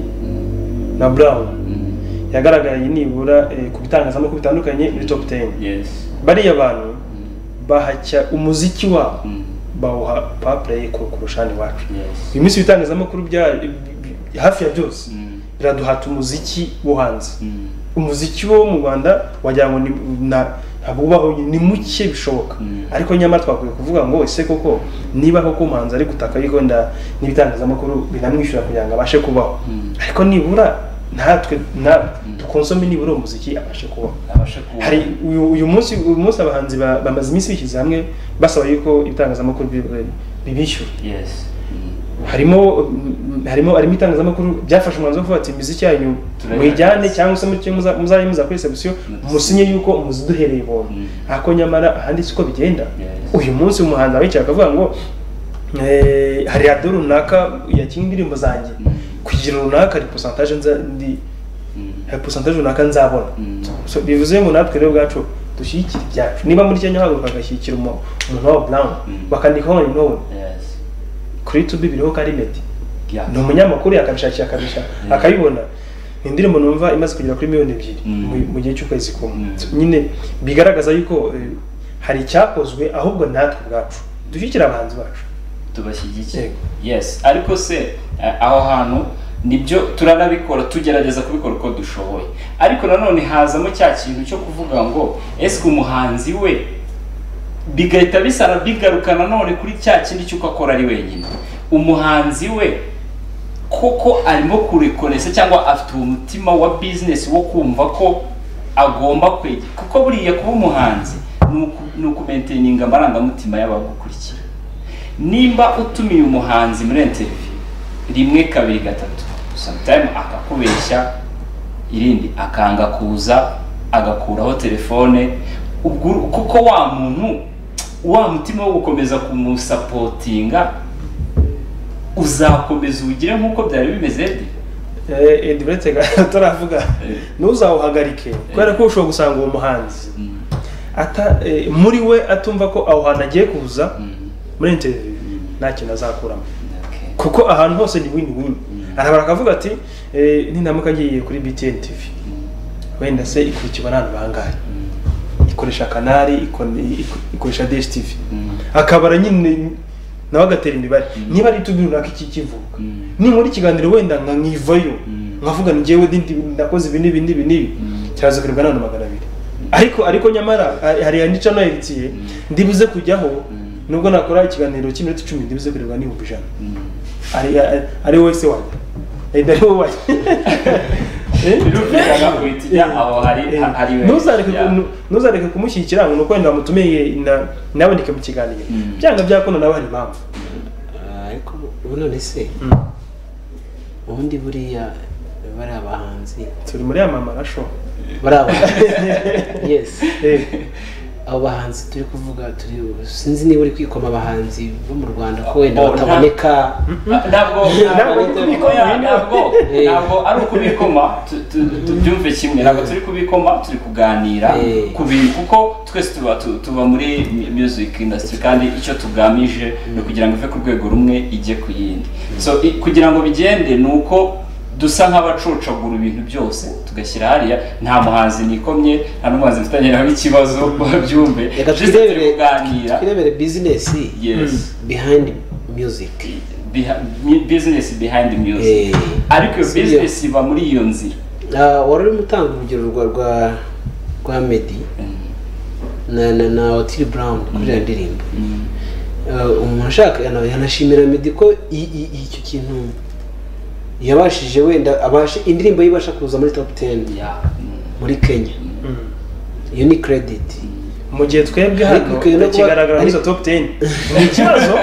na Brown mm, yagaragaye nibura eh, ku bitangazamakuru bitandukanye muri top 10 yes bariya bantu Mm, bahacya umuziki wabo mm, bawuha papureyi kurusha iwacu yes uyu minsi ibitangazamakuru bya bi- bi- hafi ya byose Mm, biraduhata umuziki wo hanze mm, umuziki wo mu rwanda wagira ngo ni na ntabwo ubaho ni muke bishoboka Mm. ariko nyamara twakwiye kuvuga ngo ese koko niba koko umuhanzi ari gutaka yuko wenda n'ibitangazamakuru binamwishyura kugira ngo abashe kubaho Mm. ariko nibura natwe natwe dukonsome nibura uwo muziki abashe kubaho abasha kuba hari uyu uyu munsi uyu munsi abahanzi ba- bamaze iminsi bishyize hamwe basaba yuko ibitangazamakuru bi- bibishyura yes Mm. harimo mm, harimo harimo itangazamakuru byafashe umwanzuro wo kuvuga ati imiziki yanyu Turayibona. muyijyane cyangwa se mucyo muza- muzajye muza kuri reception Mm. musinye yuko muziduhereye ibonye Mm. ariko nyamara ahandi siko bigenda Yes. uyu munsi umuhanzi abicaye akavuga ngo eh, hari radiyo runaka yakinnye indirimbo zanjye Mm. kugira runaka hari posantaje nza ndi Mm. hari posantaje runaka nzabona Mm. So, bivuze ngo natwe rero ubwacu dushyigikire ibyacu niba muri kenya haguruka bagashyigikira umu- umuntu wa brown Mm. bakandikaho ngo ni Nowe. yes kuri tubi biriho kandi medi yeah ni umunyamakuru yakabishakira akabisha akayibona ni indirimbo numva imaze kugera kuri miliyoni ebyiri Mm. mu- mu gihe cy'ukwezi kumwe Mm. So, nyine bigaragaza yuko eh, hari icyakozwe ahubwo natwe ubwacu dushyigikire abahanzi bacu tubashyigikiye Yego. yes ariko se eh, aho hantu nibyo turanabikora tugerageza kubikora uko dushoboye ariko nanone hazamo cya kintu cyo kuvuga ngo ese umuhanzi we bigahita bisara bigaruka nanone kuri cya kindi cy'uko akora ari wenyine umuhanzi we koko arimo kurekonesa cyangwa afite umutima wa bizinesi wo kumva ko agomba kwegera kuko buriya kuba umuhanzi ni uku- ni ukumenteninga amarangamutima y'abagukurikira nimba utumiye umuhanzi muri interview rimwe kabiri gatatu sometime akakubeshya irindi akanga kuza agakuraho telefone ubwo kuko wa muntu wa mutima wo gukomeza kumusapotinga uzakomeza ubugire nk'uko byari bimeze Eh, Edi uretse ga- turavuga ntuzawuhagarike kubera ko ushobora gusanga uwo muhanzi Mm, ata eh, muri we atumva ko aho hantu agiye kuza mm, muri interview Mm. nta kintu azakuramo okay. kuko ahantu hose ni win win arabara akavuga ati eh, nindamuka ngiye kuri BTN TV wenda se ikurikirwa n'abantu bangahe Mm, ikoresha kanari ikone- ik- ikoresha DSTV mm, akabara nyine nawe agatera imibare niba ari tubi runaka iki kivuga mm, ninkora ikiganiro wenda nka nkivayo Mm. nkavuga ni njyewe ndi- ndi- nakoze ibi n'ibi n'ibi n'ibi Mm. kiraza kuribwa n'abantu magana abiri ariko ariko nyamara hari- hari yandica noheritiye Mm. ndibuze kujyaho Mm. nubwo nakora ikiganiro cy'iminota icumi ndibuze kuribwa n'ibihumbi ijana mm. ari ari- ari wowe se wanjye enda ari wowe wanjye Eh? Birumvikana uhita ujya aho hari- Eh, hari we. ntuzareke Yeah. ku- ntuzareke kumushyigikira ngo ni uko wenda wamutumiye na- naboneke mu kiganiro Mm. byanga byakunda nawe hari impamvu ariko ubu none se ubundi buriya bari abahanzi turi muri ya mama rasho bari abahanzi yesi Eh, abo bahanzi turi kuvuga turi sinzi niba uri kwikoma abahanzi bo mu rwanda ko wenda Oh, nta- bataboneka Na- ntabwo Ntabwo ntabwo ari tubiko kubikoma. ya- ntabwo Eh. ntabwo ari ukubikoma tu- tu- tubyumve kimwe ntabwo turi kubikoma turi kuganira Eh. ku bintu kuko twese tuba tu- tuba muri mu- music industry kandi icyo tugamije ni ukugira ngo ive ku rwego rumwe ijye ku yindi so i- kugira ngo bigende ni uko dusa nk'abacocagura ibintu byose tugashyira hariya nta muhanzi nikomye nta n'umuhanzi mfitanye nawe ikibazo babyumve reka Just turi twirebere kuganira twirebere bizinesi yes behind music Beha- mu- business behind music Eh. ariko iyo Si business iba muri iyo nzira Ah, wari urimo utanga urugero rwa rwa rwa medi na na na otili burawuni kuri iriya ndirimbo Ah, umuntu ushaka yana- yanashimira medi ko i- i- icyo kintu yabashije wenda abashe indirimbo ye ibasha kuza muri top ten Yeah. muri kenya mm. iyo ni credit mu gihe twebwe Ariko hano ikwiye no kuba- tukigaragara muri izo ariko- top 10 ni ikibazo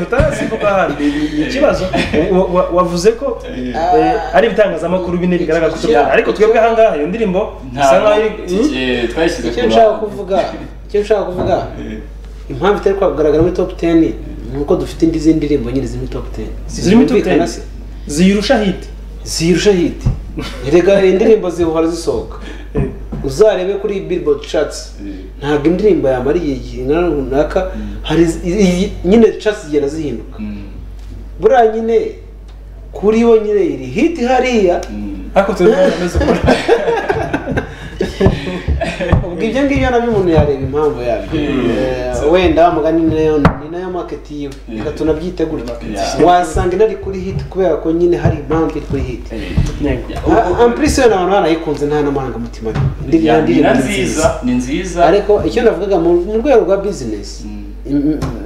utarasimbuka hano ni ikibazo Wa- wa- wavuze ko eh, ari ibitangazamakuru bine bigaragara ko Yeah. ariko twebwe ahangaha iyo ndirimbo bisa ntabwo nkaho iri Mm. tugiye- twashyize icyo ku nshaka ruhande. kuvuga icyo nshaka kuvuga impamvu itari kugaragara muri top 10 ni uko dufite indi zindi ndirimbo nyine ziri muri top 10 ziri muri top 10 ziyirusha hit zirusha hit erega hari indirimbo zihora zisohoka uzarebe kuri billboard charts ntabwo indirimbo yamara igihe kingana runaka hari iz- iyi- nyine charts zigenda zihinduka Mm. buriya nyine kuri yo nyine iri hit hariya Mm. ariko turi kubona ameze uko ubwo ibyo ngibyo nabyo umuntu yareba impamvu yabyo Eh, wenda mugani ni nayo ni nayo market yiwe reka tunabyite gutya Yeah. wasanga inari kuri hit kubera ko nyine hari impamvu iri kuri hit Yego. ampurisi yo abantu barayikunze nta n'amarangamutima Ya, ni na nziza ni nziza ariko icyo navugaga mu mu rwego rwa bizinesi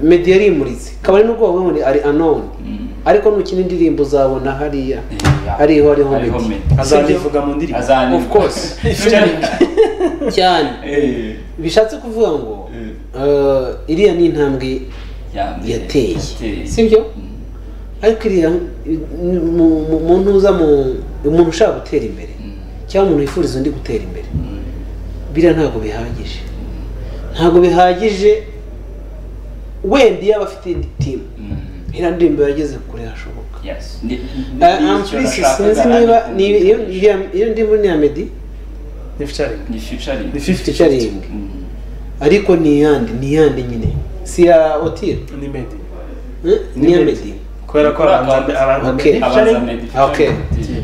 media yimuritse kabari n'ubwo wowe muri ari anon Mm. ariko nukina indirimbo uzabona hariya Yeah. hariho hariho Hariho media media. azanivuga mu ndirimbo azani Of course. Featuring. cyane Eh, bishatse kuvuga ngo Mm. eh, iriya ni intambwe ya mbere. yateye Yateye. sibyo Mm. ariko iriya mu- mu- mu ntuza mu umuntu ushaka gutera imbere Mm. cyangwa umuntu wifuriza undi gutera imbere Mm. biriya ntabwo bihagije ntabwo bihagije wenda iyo aba afite indi timu Mm. iriya ndirimbo yageze kure hashoboka Yes. Ni- ni- ni ampurisi icyo nashakaga, sinzi niba ariko- ni iyo iyo- iyo ndirimbo ni iya medi ni featuring Ni featuring. ni 50 featuring Mm. ariko ni iyandi ni iyandi nyine si iya otiri ni medi eh, ni iya medi kubera ko abantu abantu Okay. ni Abanza featuring Meddy Okay. featuring.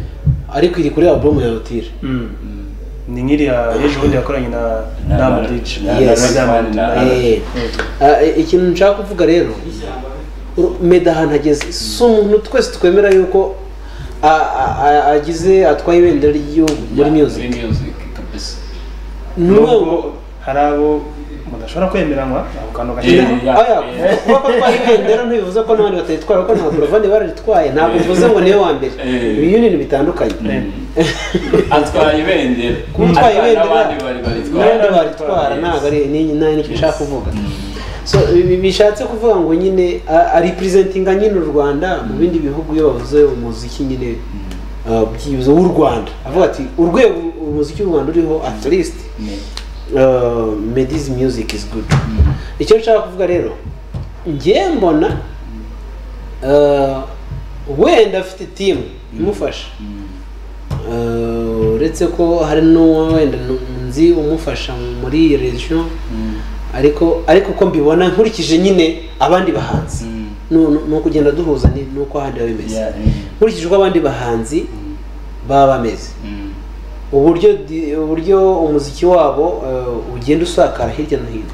ariko iri kuri alubumu ya otiri Mm. Mm. ni nk'iriya ejo bundi yakoranye na Na- na na- Amadici na- Yes. na Diamond na- na- Eh, eh, ikintu nshaka kuvuga rero uru- meda ahantu ageze si umuntu twese twemera yuko a- a- a- agize atwaye ibendera ry'igihugu muri Yeah, music muri music kabisa. ni nubwo uwo- hari abo mudashobora kwemeranywa ako kantu Eh, gashyira yeah, Aya, eh. kuba ko atwaye ibendera ntibivuze ko n'abandi batayitwara kuko ntabwo bavandi bararitwaye ntabwo bivuze ngo niwe wa mbere Eh. ibi bintu bitandukanye atwaye ibendera kuba utwaye Atwaye ibendera n'abandi bari baritwara n'abandi baritwara ntabwo ari ni nta nicyo nshaka kuvuga so ibi bishatse kuvuga ngo nyine aripurezentinga nyine u rwanda mu bindi bihugu iyo bavuze umuziki nyine ah, byibuze w'u rwanda avuga ati urwego umuziki w'u rwanda uriho at least uh, mediz music is good icyo nshaka kuvuga rero ngiye mbona uh, wenda afite timu imufasha Uh, uretse ko hari n'uwo wenda nu- nzi umufasha muri iyi region ariko ariko uko mbibona nkurikije nyine abandi bahanzi Nu- nu- ni ukugenda duhuza ni ni uko ahandi biba bimeze nkurikije uko abandi bahanzi baba bameze uburyo di- uburyo umuziki wabo uh, ugenda usakara hirya no hino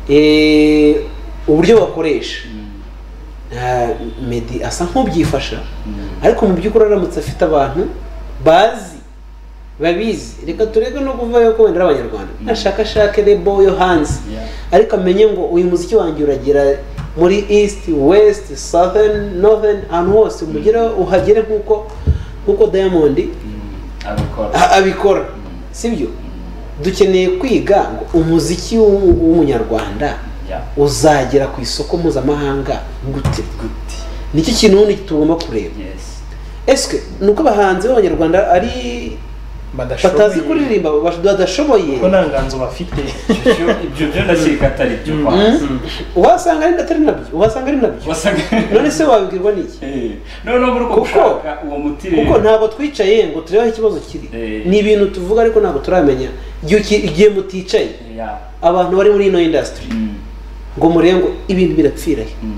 Eh, uburyo bakoresha Eh, Meddy asa nk'ubyifasha ariko mu by'ukuri aramutse afite abantu bazi babizi reka turebe no kuva yuko wenda ari abanyarwanda ashaka ashake rebo yo hanze Yeah. ariko amenye ngo uyu muziki wanjye uragera muri east west southern northern ahantu hose umugere uhagere nk'uko nk'uko diamond abikora a- abikora sibyo dukeneye kwiga ngo umuziki w'u- w'umunyarwanda Yeah. uzagera ku isoko mpuzamahanga gute Good. nicyo kintu ubundi tugomba kureba Yes. ese nuko abahanzi b'abanyarwanda ari batazi kuririmba bash- badashoboye ko nta nganzo bafite Ibyo ibyo byo ndakeka atari byo kwa uhasanga ari atari nabyo uhasanga ari nabyo wasaga none se wabibwirwa n'iki Eh, noneho muri uko Kuko- gushaka uwo muti rero kuko ntabwo twicaye ngo turebe aho ikibazo kiri Eh. ni ibintu tuvuga ariko ntabwo turamenya igihe uki- igihe muticaye Yeah. abantu bari muri ino indasitiri Mm. ngo murebe ngo ibintu birapfira he Mm.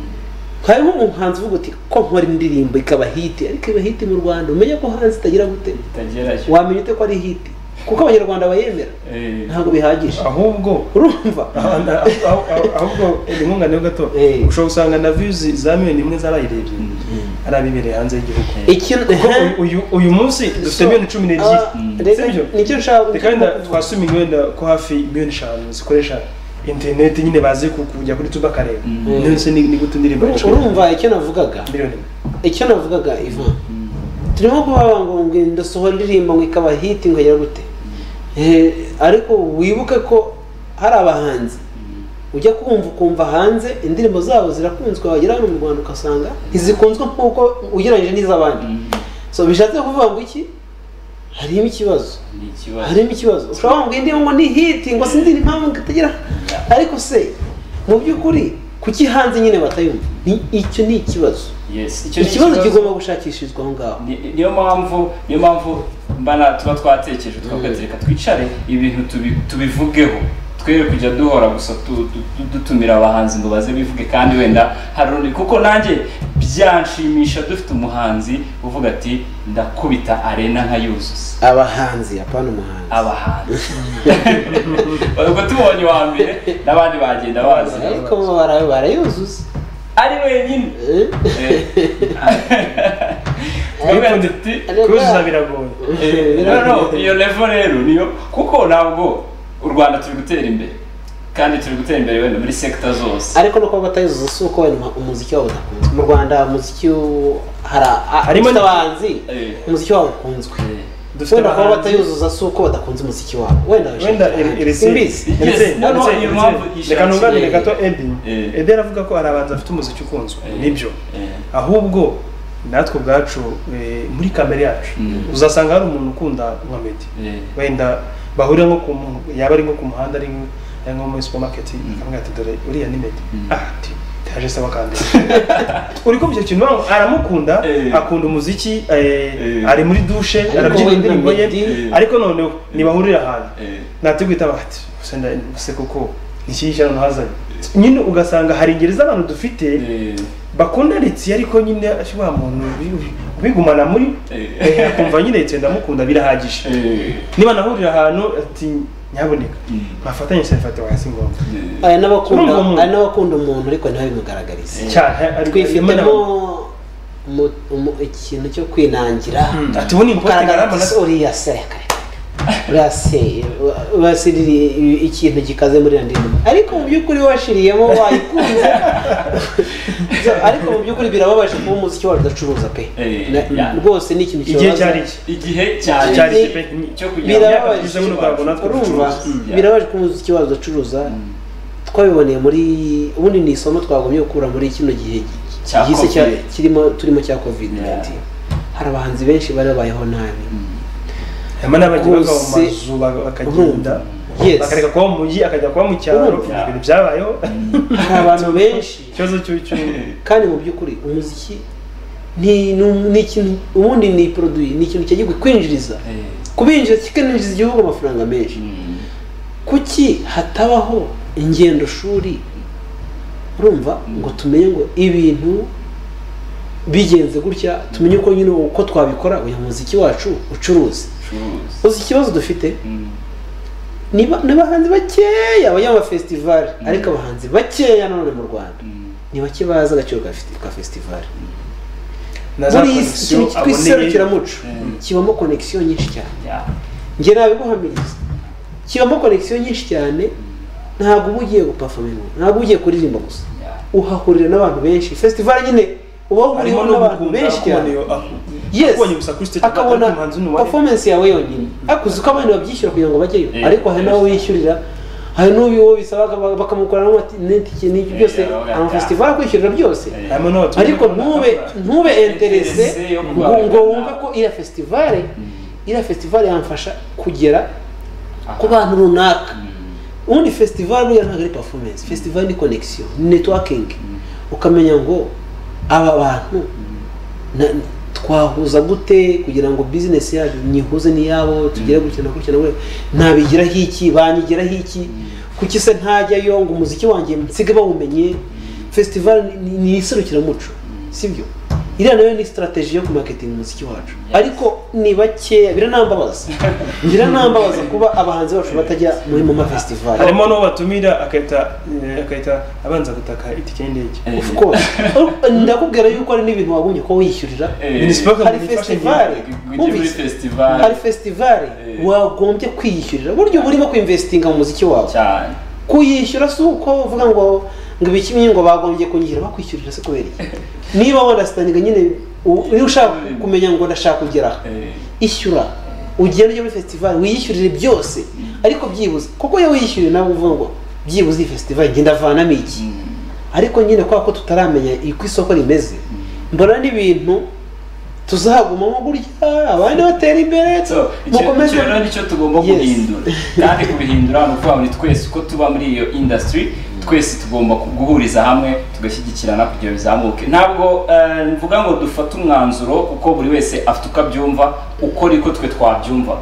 hariho umuhanzi uvuga uti ko nkora indirimbo ikaba hiti ariko iba hiti mu rwanda umenya ko hanze itagira gute Itagera cyo. wamenya ute ko ari hiti kuko abanyarwanda bayemera Eh. ntabwo bihagije ahubwo urumva aho- aho- aho- aho- ahubwo ni nkunganiye gato Eh. ushobora gusanga na views za miliyoni imwe z'abayirebye ari abibereye hanze y'igihugu ikintu kuko uyu- uyu uyu munsi dufite miliyoni cumi n'ebyiri reka sibyo? nicyo nshaka reka wenda twasume wenda ko hafi miliyoni eshanu zikoresha interineti nyine bazi ku- kujya kuri tuba akareba Mm. ndetse ni ni gute indirimbo Ur- yacuruzwa. urumva icyo navugaga miliyoni imwe icyo navugaga ivan turimo kubavuga ngo ngo ndasohora indirimbo ngo ikaba hiti ngo agera gute Eh, ariko wibuke ko hari abahanzi ujya kumva ukumva hanze indirimbo zabo zirakunzwe wagera hano mu rwanda ugasanga ntizikunzwe nk'uko ugereranyije n'iz'abandi Mm. so bishatse kuvuga ngo iki harimo ikibazo Ni ikibazo. harimo ikibazo ushobora kuvuga indi ngo ni hiti ngo sinzi impamvu itagira ariko se mu by'ukuri kuki hanze nyine batayumva ni icyo ni ikibazo Yes. Icyo ni ikibazo ikibazo. kigomba gushakishirizwa aho ngaho Ni- niyo mpamvu niyo mpamvu mbana tuba twatekereje twavuga ati reka twicare ibintu tubi- tubivugeho twere kujya duhora gusa tu- tu- tu- dutumira abahanzi ngo baze bivuge kandi wenda hari urundi kuko nanjye byanshimisha dufite umuhanzi uvuga ati ndakubita arena nka yuzuza abahanzi apana umuhanzi abahanzi ubwo tubonye uwa mbere n'abandi bagenda baza ariko bo bara- barayuzuza ari wenyine Eh? Turavuga tuti, kuzuza biragoye Eh, no, no, iyo level rero niyo kuko ntabwo u rwanda turi gutera imbere kandi turi gutera imbere wenda muri sekita zose ariko no kuba batayuzuza si uko wenda umuziki wabo udakunzwe mu rwanda umuziki w- hari a- Harimo dufite ni- abahanzi Eh. umuziki wabo ukunzwe Dufite wenda kuba abahanzi. batayuzuza si uko badakunze umuziki wabo wenda wenda simbizi Yes, no, no, iyo mpamvu yishakiye. reka nunganire gato edi Eh. edi aravuga ko hari abantu bafite umuziki ukunzwe Eh. nibyo Eh. ahubwo natwe ubwacu eh, muri kamere yacu Mm. uzasanga hari umuntu ukunda nka medi Eh. wenda bahurira nko ku mu- yaba ari nko ku muhanda ari nko- ari nko muri supermarket avuga ati dore uriya ni medi ah ati ndaje saba kandi uri kumva icyo kintu wanga- aramukunda Eh. akunda umuziki eh, Eh. ari muri douche Ariko arabyina wenda indirimbo ye Meddy- Eh. ariko noneho ntibahurira ahantu Eh. natubwita bati gusa nda- gusa kuko nikiyisha hano hazanye nyine ugasanga hari ingeri z'abantu dufite Eh. bakunda litsi ariko nyine ashobora muntu ubi- ubigumana muri Eh. eh, akumva nyine litsi ndamukunda birahagije Eh. niba nahurira ahantu ati nyaboneka Mm. mwafatanye serivate wasi ngombwa Eh. hari n'abakunda Urumva umuntu. hari n'abakunda umuntu ariko ntibabimugaragarize cyane ari- twifitemo arimo mu- mu- ikintu cyo kwinangira na- ati ubu ni ikote ukagaragara ngarama na ati, uriya se kare, uriya se basiriri ikintu gikaze muri iyo ndirimbo ariko mu by'ukuri washiriyemo wayikunze So, ariko mu by'ukuri birababaje kuba umuziki wacu udacuruza pe Eh, Na- yeah. rwose ni ikintu igihe kibabaza. cyari iki igihe cyane cyari Igihe- iki pe cyo kugira ngo Biraba- birababaje tugeze muri Rwanda natwe urumva ducuruza. Mm. birabaje ko umuziki wacu udacuruza twabiboneye muri ubundi ni isomo twagumye gukura muri kino gihe Cya gihise cya- Covid. kirimo turimo cya covid 19 Yeah. hari abahanzi benshi bari babayeho nabi harimo n'abagiye bava mu Bose- mazu ba- bakagenda Yes. bakareka kuba mu mujyi akajya kuba mu cyaro Urumva. ibintu byabayeho hari abantu benshi ikibazo cy'ubucu kandi mu by'ukuri umuziki ni ni um- ni ikintu ubundi ni produit ni ikintu cyagiye kwinjiriza Eh. kubinjiriza kikinjiriza igihugu amafaranga menshi Mm. kuki hatabaho ingendo shuri urumva ngo tumenye ngo ibintu bigenze gutya tumenye uko nyine uko twabikora uyu muziki wacu ucuruze Ucuruza. uzi ikibazo dufite Mm. ni ba- ni abahanzi bakeya bajya mu mafesitivali ariko abahanzi bakeya nanone mu rwanda Mm. ni bake bazi agaciro ka festi- ka fesitivali na za muri iki konegisiyo kintu cyitwa aboneye iserukiramuco Mm. kibamo konegisiyo nyinshi cyane Yeah. njye nabiguhamiriza kibamo konegisiyo nyinshi cyane ntabwo uba ugiye gupafominga ntabwo uba ugiye kuririmba gusa Yeah. uhahurira n'abantu benshi fesitivali nyine uba harimo uhuriyeho no n'abantu gukunda benshi cyane akuboneye yes akubonye gusa kuri stage akabona atari umuhanzi n'uwari. performance yawe yonyine akuzi ko abantu babyishyura kugira ngo bajyeyo Yeah. ariko hari n'abo wishyurira hari n'uwo bisaba baka- bakamukorera n'itike n'ibyo Yeah, byose yeah, yeah. amafesitivali akwishyurira byose Yeah. harimo n'abaturage ariko ntube ntube interese Interese yo ngo kurwanya. ngo wumve ko iriya festivale iriya festivale yamfasha kugera ku bantu runaka ubundi festivale buriya ntabwo ari performance festivale ni connection ni networking ukamenya ngo aba bantu na- twahuza gute kugira ngo business yacu nyihuze n'iyabo tugere gutya na gutya na gutya nabigiraho iki banyigiraho iki kuki se ntajyayo ngo umuziki wanjye nsige bawumenye festival ni- ni ni iserukiramuco sibyo iriya nayo ni strategy yo kumaketinga umuziki wacu ariko ni bakeya biranambabaza biranambabaza kuba abahanzi bacu batajya muri mama festival harimo n'uwo batumira akahita eh, akahita abanza gutaka itike y'indege Eh. of course ndakubwira yuko hari n'ibintu wagombye kuba wishyurira Eh. Municipal hari Community Fashion festivali Group. Ujye muri wumvise festival hari festivali Eh. wagombye kwiyishyurira uburyo burimo kwinvestinga mu muziki wawe cyane kuyishyura si uko uvuga ngo ngo ibi kimwe ngo bagombye kunyishyura bakwishyurira se kubera iki niba wanasitaninga nyine u- niba ushaka kumenya ngo ndashaka kugera aha, Eh. ishyura ugenda ujya muri festival wiyishyurire byose ariko byibuze kuko iyo wishyuriye nawe uvuga ngo byibuze iyi festival ngenda avanamo iki ariko nyine kubera ko tutaramenya uko isoko rimeze mbona n'ibintu tuzagumamo gutya abandi batera imbere So, icyo mukomeze icyo rero nicyo tugomba Yes. guhindura kandi kubihindura ni ukuvuga ngo ni twese uko tuba muri iyo industry twese tugomba ku- guhuriza hamwe tugashyigikirana kugira ngo bizamuke ntabwo eh, mvuga ngo dufate umwanzuro kuko buri wese afite uko abyumva uko niko twe twabyumvaga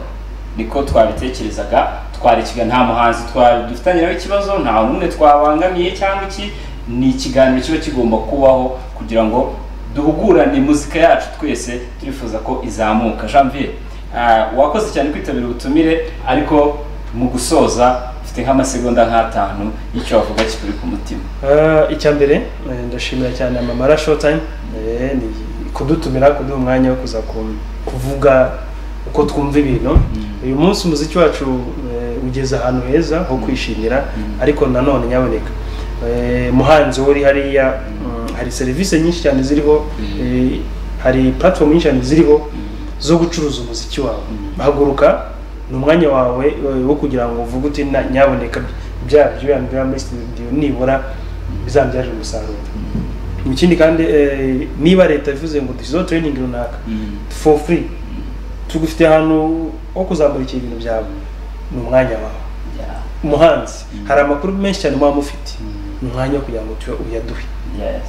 niko twabitekerezaga twarikirwa nta muhanzi twa- dufitanye nawe ikibazo nta n'umwe twabangamiye cyangwa iki ni ikiganiro kiba kigomba kubaho kugira ngo duhugurane muzika yacu twese turifuza ko izamuka janvier ah, wakoze cyane kwitabira ubutumire ariko mu gusoza ufite nk'amasegonda nk'atanu y'icyo wavuga kikuri ku mutima Ah, icya mbere eh, ndashimira cyane amamara showtime eh, ni kudutumira kuduha umwanya wo kuza ku- kuvuga uko twumva ibintu uyu munsi umuziki wacu eh, ugeze ahantu heza ho kwishimira ariko nanone nyaboneka eh, muhanzi uri hariya mm, hari serivisi nyinshi cyane ziriho eh, hari platform nyinshi cyane ziriho zo gucuruza umuziki wawe haguruka ni umwanya wawe eh, wo kugira ngo uvuge uti "Na- nyaboneka bya bya bya muri studio nibura bizambyarira umusaruro ikindi kandi eh, niba leta ivuze ngo dushyizeho training runaka for free tugufite ahantu ho kuzamurikira ibintu byawe ni umwanya wawe Yeah. umuhanzi hari amakuru menshi cyane muba mufite ni umwanya wo kugira ngo tuya- uyaduhe Yes.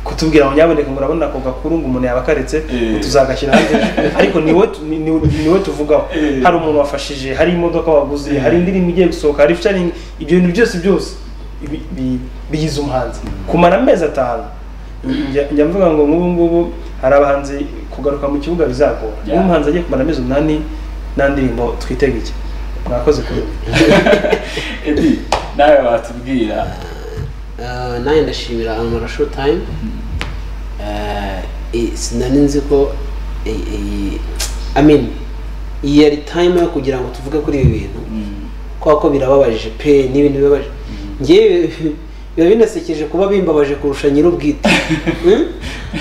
kutubwira ngo nyaboneka ngo urabona ako gakuru ngo umuntu yabakaretse Eh. tuzagashyira hanze ariko ni wowe tu- ni- ni- ni wowe tuvugaho Eh. hari umuntu wafashije hari imodoka waguze Eh. hari indirimbo igiye gusohoka hari featuring ibyo bintu byose byose bi- bi- bigize umuhanzi kumara amezi atanu njya njya mvuga ngo nk'ubu ngubu hari abahanzi kugaruka mu kibuga bizagora Yeah. niba umuhanzi agiye kumara amezi umunani nta ndirimbo twitega iki mwakoze kuri ubu edi nawe watubwira Ah, nanjye ndashimira amara showtime Ah, i- sinari nzi ko i- i- i mean iyi yari time yo kugira ngo tuvuge kuri ibi bintu Mm. kubera ko birababaje pe n'ibintu bibabaje ngewe biba binasekeje kuba bimbabaje kurusha nyir'ubwite Mm?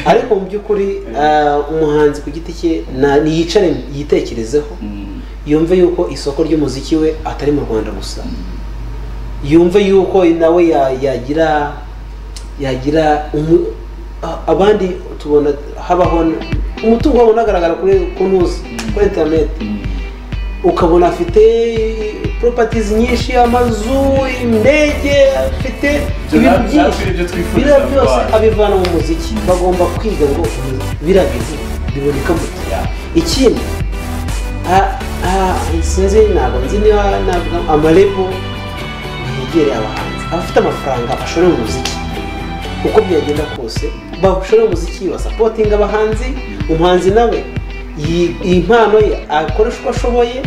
ariko mu by'ukuri ah, umuhanzi ku giti cye na- niyicare yitekerezeho Mm. yumve yuko isoko ry'umuziki we atari mu rwanda gusa yumve yuko nawe ya- yagira yagira umu- a- abandi tubona habaho n- umutungo wabo unagaragara kuri ku ntuzi kuri interineti Mm. ukabona afite propatizi nyinshi amazu indege afite Ibyo ibintu na- natwe byinshi ni byo twifuriza biriya byose abantu. abivana mu muziki bagomba kwiga ngo biriya bintu biboneka mu Yeah. ikindi a- a- sinzi ntabwo nzi niba navuga amarebo yegereye abahanzi abafite amafaranga ashore mu muziki uko byagenda kose bashore mu muziki basapotinga abahanzi umuhanzi nawe iyi iyi mpano ye akoresha uko ashoboye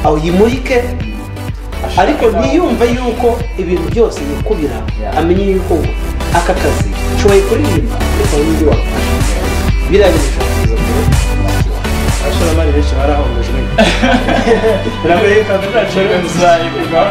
ayimurike ariko ntiyumve yuko ibintu byose yikubira Yeah. amenye yuko ngo aka kazi nshoboye kuririmba ariko hari n'undi wagufasha biriya bintu ushobora kuza kubona abashoramari benshi barahomejwe biragoye ko Reka tuzacika tuzayigurwa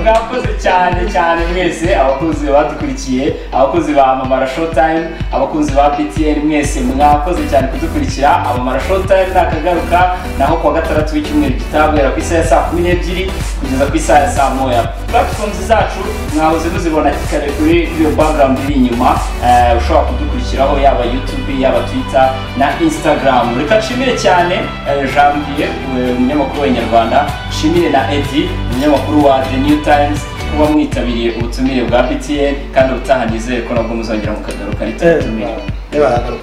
mwakoze cyane cyane mwese abakunzi badukurikiye abakunzi ba mamara showtime abakunzi ba ptn mwese mwakoze cyane kudukurikira amamara showtime nakagaruka naho kuwa gatandatu w'icyumweru gitaha guhera ku isaha ya saa kumi n'ebyiri kugeza ku isaha ya saa moya platforms zacu mwahoze muzibona kare kuri kuri iyo background iri inyuma eh, ushobora kudukurikiraho yaba youtube yaba twitter na instagram reka nshimire cyane eh, janvier eh, umunyamakuru wa inyarwanda nshimire na edi umunyamakuru wa the new times kuba mwitabiriye ubutumire bwa btn kandi ubutaha nizeye ko nabwo muzongera mukagaruka ntitubutumire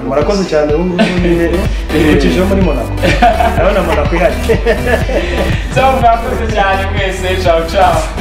murakoze cyane ubu ngubu nyine ikukijeho muri monaco urabona monaco ihari so mwakoze cyane mwese ciao ciao